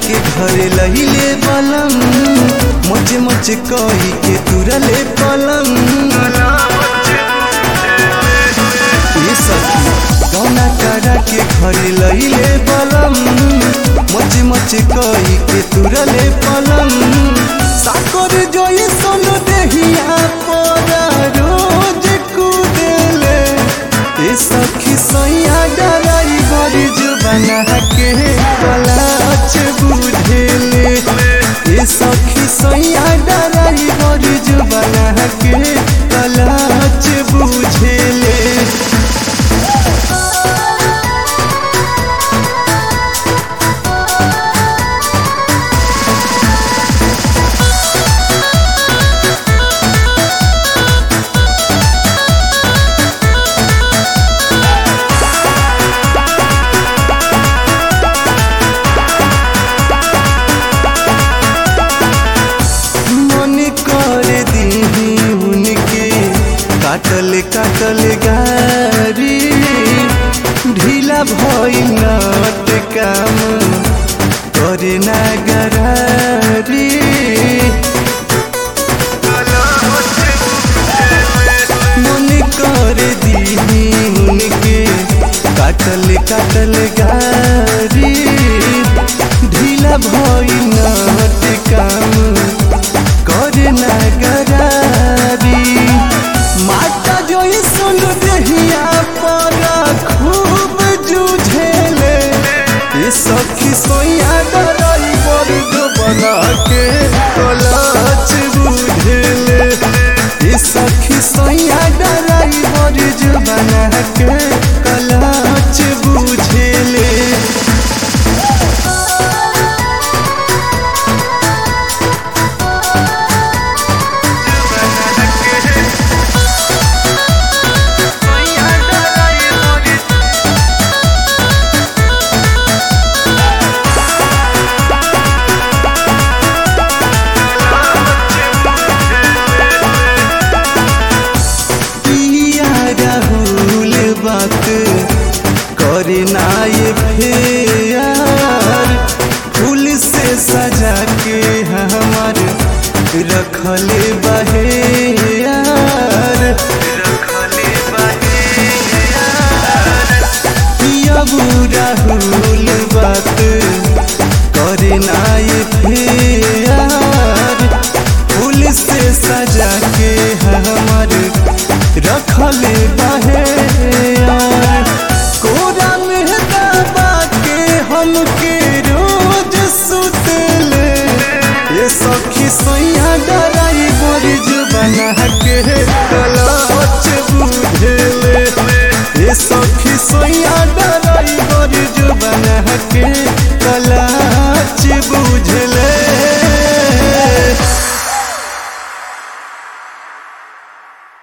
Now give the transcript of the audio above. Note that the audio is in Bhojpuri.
के घरे लहिले बलम मच मच कही के तुरले पलंग ये सखी गौना करा के घरे लहिले बलम मच मच कही के तुरले पलंग साकर जोई सोन देहिया पर रोज कुदेले ए सखी सैया डराई बड़ी जुबाना के कलाच बुझेले ए सखी सैया डराई बड़ी जुबाना के कलाच बुझेले मन कर दीही उनके काटल काटल गारी ढीला भइल नट काम करे ना गरारी मन कर दीही उनके काटल काटल गारी ढीला भइल नट काम करे ना गरारी माता जोई सुन देहिया पर खूब जूझेले ये सखी सोया डराई वर्ग बना के कलाच बुझेले ये सखी सोया डराई वर्ग बना के कलाच बुझेले पिया राहुल बात करे ना ये फेर फूल से सजा के हमार रखले बहेयार रखले बहेयार पिया राहुल बात करे ना ये फेर फूल से सजा के हमार रखले बाहे कोरा में दबा के हमके रोज सुतले ये सखी सैया डराई बड़ी जुबाना के कलाच बुझेले ये सखी सैया डराई बड़ी जुबाना के कलाच बुझेले